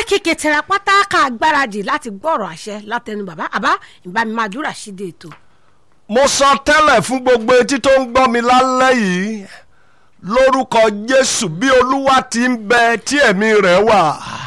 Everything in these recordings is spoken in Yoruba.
kíkẹ́ tẹ̀ra pátá ká gbáradì láti gbọ́rọ̀ àṣẹ látẹnu bàbá àbá ìbámi máa dúrà síde ètò. mo sọ tẹ́lẹ̀ fún gbogbo etí tó ń gbọ́ mi lálẹ́ yìí lórúkọ jésù bí olúwa ti ń bẹ tí ẹ̀mí rẹ̀ wà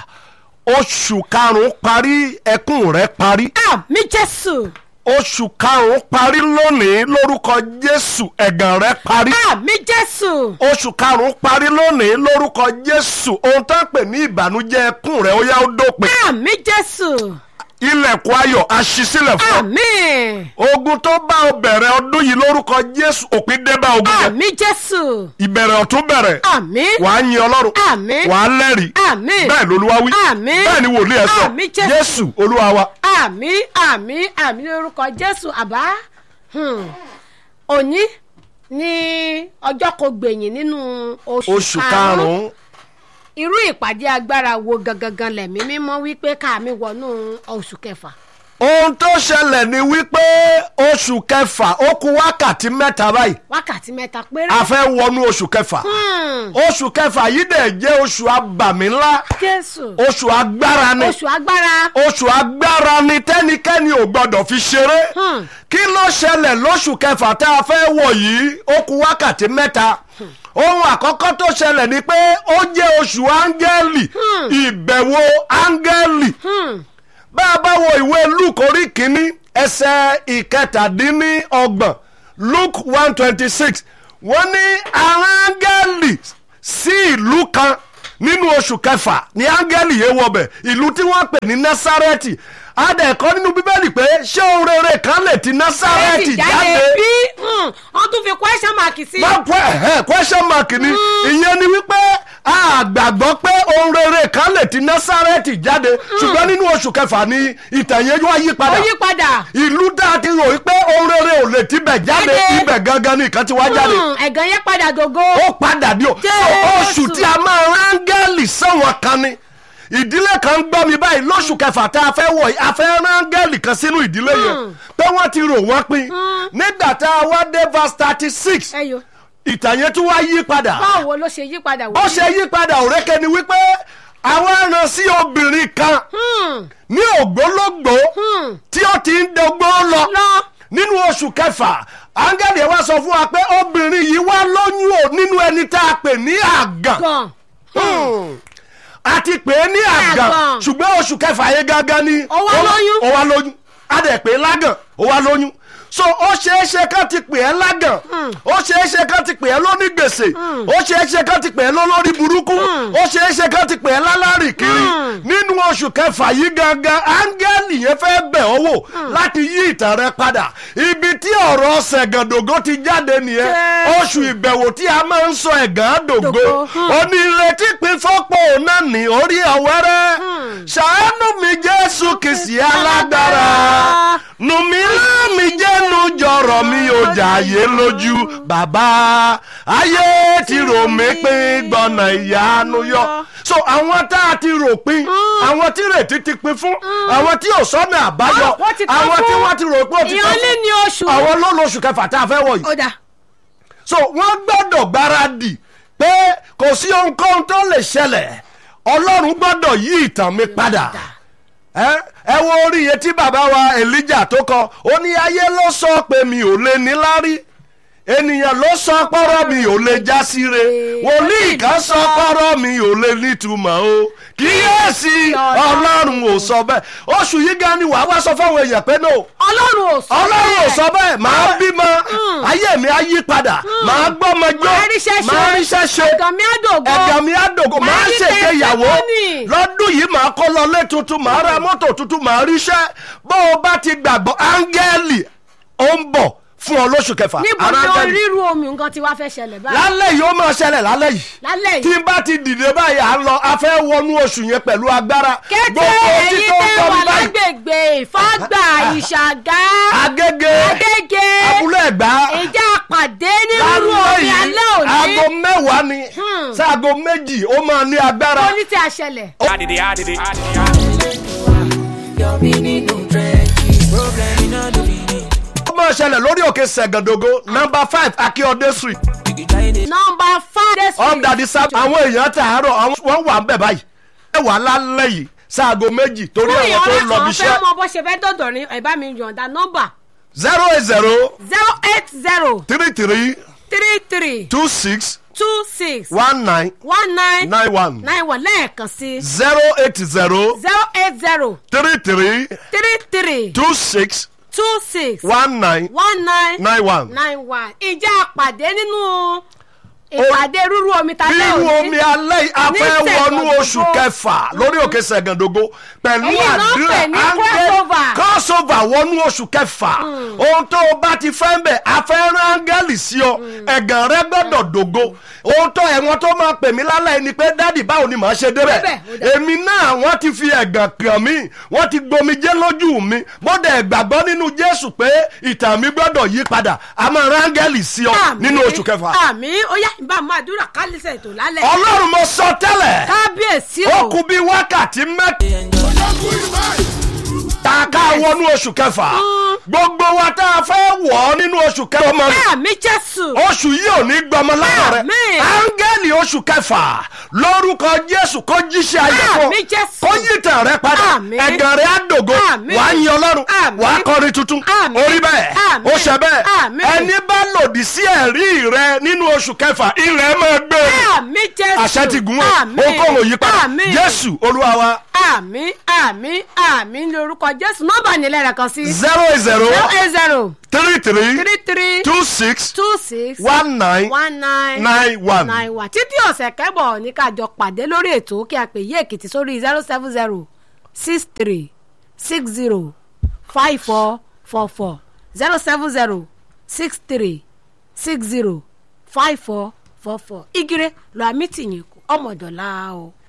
oṣù karùn-ún parí ẹkún rẹ̀ parí àmì jésù oṣù karùn-ún parí lónìí lórúkọ jésù ẹ̀gàn rẹ̀ parí àmì jésù oṣù karùn-ún parí lónìí lórúkọ jésù ohun tó ń pè ní ìbànújẹ́ ẹkún rẹ̀ ó yá ó dópin àmì jésù ilẹ̀kùn ayọ̀ aṣísílẹ̀ fún ọ àmì ogun tó bá ọ bẹ̀rẹ̀ ọdún yìí lórúkọ jésù òpin dé bá ogun yẹn àmì jésù ìbẹ̀rẹ̀ ọ̀tún bẹ̀rẹ̀ àmì wàá yin ọlọ́run àmì wàá lẹ́rìí àmì bẹ́ẹ̀ lolúwa wí àmì bẹ́ẹ̀ ni wòlíì ẹ̀ sọ àmì Jésù. jésù olúwa wa àmì àmì àmì lórúkọ jésù àbá hmm, òní ní ọjọ́ kò gbẹ̀yìn nínú oṣù oṣù karùn-ún irú ìpàdé agbára wo gangan lẹ̀mí mímọ́ wípé káàmì wọnú oṣù kẹfà. ohun tó ṣẹlẹ̀ ni wípé oṣù kẹfà ó kù wákàtí mẹ́ta báyìí wákàtí mẹ́ta péré. a fẹ́ wọnú oṣù kẹfà Hmm, oṣù kẹfà yìí dẹ̀ jẹ́ oṣù abàmì ńlá jésù oṣù agbára ni oṣù agbára. oṣù agbára ni tẹ́nikẹ́ni ò gbọ́dọ̀ fi ṣeré Hmm. kí ló ṣẹlẹ̀ lóṣù kẹfà tá a fẹ́ wọ̀ yìí ó kù wákàtí mẹ́ta ohun àkọ́kọ́ tó ṣẹlẹ̀ ni pé ó jẹ́ oṣù áńgẹ́lì ìbẹ̀wò áńgẹ́lì Hmm, bá a bá wo ìwé luke orí kínní ẹsẹ̀ ìkẹtàdínníọgbọ̀n luke one twenty six wọ́n ní àwọn áńgẹ́lì sí ìlú kan nínú oṣù kẹfà ní áńgẹ́lì yẹn wọbẹ̀ ìlú tí wọ́n pè ní násárẹ́tì adẹ̀kọ́ nínú bíbélì pé ṣé ohun rere kan lè ti násárẹ́tì Násárẹ́tì jáde bí hmm, wọ́n tún fi question mark sí. wọ́n pẹ́ ẹ̀hẹ́ question mark ni ìyẹn ni wípé a gbàgbọ́ pé ohun rere kan lè ti násárẹ́tì jáde ṣùgbọ́n nínú oṣù kẹfà ni ìtàn yẹn wá yí ó padà yí padà. ìlú tá a ti rò wípé ohun rere ò lè tibẹ̀ jáde Jáde. ibẹ̀ gangan ni ìkan ti wá jáde Hmm, ẹ̀gàn yẹn padà dògo. ó padà di o Jésù. So, oṣù tí a máa rángẹ́lì sẹ́wọ̀n kan ni ìdílé kan gbọ́ mi báyìí lóṣù kẹfà tá a fẹ́ wọ̀ yìí a fẹ́ rángẹ́lì kan sínú ìdílé yẹn pé wọ́n ti rò wọ́n pin nígbà tá a wá dé verse thirty six ẹyọ ìtàn yẹn tún wá yí padà báwo ló ṣe yí padà ó ṣe yí padà òrékè ni wípé àwọn ẹran sí obìnrin kan Hmm, ní ògbólógbòó hmm, tí ó ti ń dogbó lọ lọ. nínú oṣù kẹfà áńgẹ́lì ẹ̀ wá sọ fún wa pé obìnrin yìí wá lóyún o nínú ẹni tá a pè ní àgàn gan. Hmm. a ti pè é ní àgàn Àgàn. ṣùgbọ́n oṣù kẹfà yẹn gangan ni Ó wá lóyún. ó wá lóyún a dẹ̀ pè é lágàn ó wá lóyún so ó ṣeé ṣe kán ti pè é lágàn ó ṣeé ṣe kán ti pè é lóní gbèsè ó ṣeé ṣe kán ti pè é lólórí burúkú ó ṣeé ṣe kán ti pè é lálárì kiri nínú oṣù kẹfà yìí gangan áńgẹ́lì yẹn fẹ́ bẹ̀ ọ́ wò láti yí ìtàn rẹ padà ibi tí ọ̀rọ̀ ṣẹ̀gàndògó ti jáde nìyẹn Jésù. oṣù ìbẹ̀wò tí a máa ń sọ ẹ̀gàn dògó Dògo, hmm. onírètí pín fọ́pọ̀ náà ní orí ọ̀wẹ́rẹ́ ṣàánú mi jésù kìsì alágbára nùmí láàmì jẹ́nu jọ̀rọ̀ mi ò jàyé lójú bàbá ayé ti rò mí pín gbọ̀nà ìyanu yọ so àwọn tá a ti rò pín àwọn tí rètí ti pín fún àwọn tí ò sọ́nà àbáyọ Ah, wọ́n ti pín àwọn tí fún. wọ́n ti rò pé ó ti ìyàn lé pín ní oṣù. fún àwọn ló lóṣù kẹfà tá a fẹ́ wọ̀ yìí ó dà so wọ́n gbọ́dọ̀ gbáradì pé kò sí ohunkóhun tó lè ṣẹlẹ̀ ọlọ́run gbọ́dọ̀ yí ìtàn mi padà ẹ ẹ wo orí iye tí bàbá wa elijah tó kọ ó ní ayé ló sọ pé mi ò lè níláárí ènìyàn ló sọ pọ́rọ́ mi ò lè já síre wòlíì kan sọ pọ́rọ́ mi ò lè nítumọ̀ o kíyèsí ọlọ́run ò sọ bẹ́ẹ̀ oṣù yìí gan ni wàá wá sọ fáwọn èèyàn pé no ọlọ́run ò sọ ọlọ́run ò bẹ́ẹ̀. sọ bẹ́ẹ̀ máa bímọ ayé mi á yí padà máa gbọ́mọ jó Màá ríṣẹ́ ṣe. máa ríṣẹ́ ṣe ẹ̀gàn mi á dògo. ẹ̀gàn mi á dògo Màá máa rí ṣègbéyàwó testimony. lọ́dún yìí máa kọ́ lọlé tuntun máa ra mọ́tò tuntun máa ríṣẹ́ bó o bá ti gbàgbọ́ áńgẹ́lì ó ń bọ̀ fún ọ lóṣù kẹfà níbo ara ni áńgẹ́lì. ríru omi nǹkan tí wàá fẹ́ ṣẹlẹ̀ báyìí. lálẹ́ yìí ó máa ṣẹlẹ̀ lálẹ́ yìí lálẹ́ tí yìí. n bá ti dìde báyìí à ń lọ a fẹ́ wọnú oṣù yẹn pẹ̀lú agbára kété etí èyí tó ń tẹ́ gbọ́ wà mi báyìí lágbègbè ìfọ́gbà ìṣàgá agége agége abúlé ẹ̀gbá ìjà pàdé nírú omi alẹ́ òní. aago mẹ́wàá ni Hmm. sáago méjì ó máa ní agbára. ó ní tí a ṣẹlẹ̀. Adidi, adidi, adidi. Your meaning no trenches. Problem in all the meaning. ó máa ṣẹlẹ̀ lórí òkè sẹ̀gàndógó nọmba five akíọdé street You can try it. nọmba five. ọ̀dàdì sábà àwọn èèyàn tààrọ̀ àwọn wọ́n wà ń bẹ̀ báyìí ẹ wà lálẹ́ yìí sáago méjì torí fún àwọn tó ìyọ̀rẹ́ lọ kan bí fẹ́ iṣẹ́ mọ bó ṣe fẹ́ dọ̀dọ̀ ní ẹ̀ bá mi yọ̀ǹda nọ́mbà zero eight zero zero eight zero three three three three two six two six one nine one nine nine one nine one lẹ́ẹ̀kan sí zero eight zero zero eight zero three three three three two six two six one nine one nine nine one. nine one ìjà àpàdé nínú ìpàdé rúrú omi ta lẹ́ bírú òní omi alẹ́ yìí a ní fẹ́ wọnú Ṣẹ̀gàndògo. oṣù kẹfà lórí òkè ṣẹ̀gàndógó pẹ̀lú Èyí náà ń àdúrà pè ní áńgẹ́- crossover. crossover wọnú oṣù kẹfà ohun tó o bá ti fẹ́ ń bẹ̀ a fẹ́ rán áńgẹ́lì sí ọ ẹ̀gàn rẹ gbọ́dọ̀ dògo ohun tó ẹ̀wọ̀n tó máa pè mí lálẹ́ ni pé dádì báwo ni màá ṣe débẹ̀ Débẹ̀, ó dà. èmi náà wọ́n ti fi ẹ̀gàn kàn mí wọ́n ti gbomijé lójú mi bọ́dẹ̀ gbàgbọ́ nínú jésù pé ìtàn mi gbọ́dọ̀ yí padà a máa rán áńgẹ́lì sí ọ Àmín. nínú oṣù kẹfà àmì ó yá ìbá máa dúrà kálísẹ̀ ètò lálẹ́ ọlọ́run mo sọ tẹ́lẹ̀ kábíyèsí ó o kú bí wákàtí mẹ́ta ká wọnú oṣù kẹfà gbogbo wa tá a fẹ́ wọ̀ ọ́ nínú oṣù kẹfà ọmọ rẹ̀ àmì jésù oṣù yìí ò ní gbọmọ lára rẹ Àmín. áńgẹ́lì oṣù kẹfà lórúkọ jésù kó jíṣẹ́ ayé fún Àmín, Jésù. kó yí tàn rẹ padà Àmín. ẹ̀gàn rẹ á dògo Àmín. wàá yin ọlọ́run Àmín. wàá kọrin tuntun Àmín. orí bẹ́ẹ̀ Àmín. ó ṣe bẹ́ẹ̀ Àmín. ẹni bá lòdì sí ẹ̀rí rẹ nínú oṣù kẹfà ilẹ̀ máa gbé àmì jésù àṣẹ ti gùn wọn Àmín. ó kọ́ òyìn padà Àmín. jésù olúwa wa àmì àmì àmì ní orúkọ jésù nọ́mbà nílẹ̀ rẹ̀ kan sí zero eight zero zero eight zero three three three three two six two six one nine one nine nine one. nine one títí ọ̀sẹ̀ kẹ́bọ̀ ní kájọ pàdé lórí ètò kí a pè yí èkìtì sórí zero seven zero six three six zero five four four four zero seven zero six three six zero five four four four igire lọ àmì tìyìn kù ọmọdọ̀la o.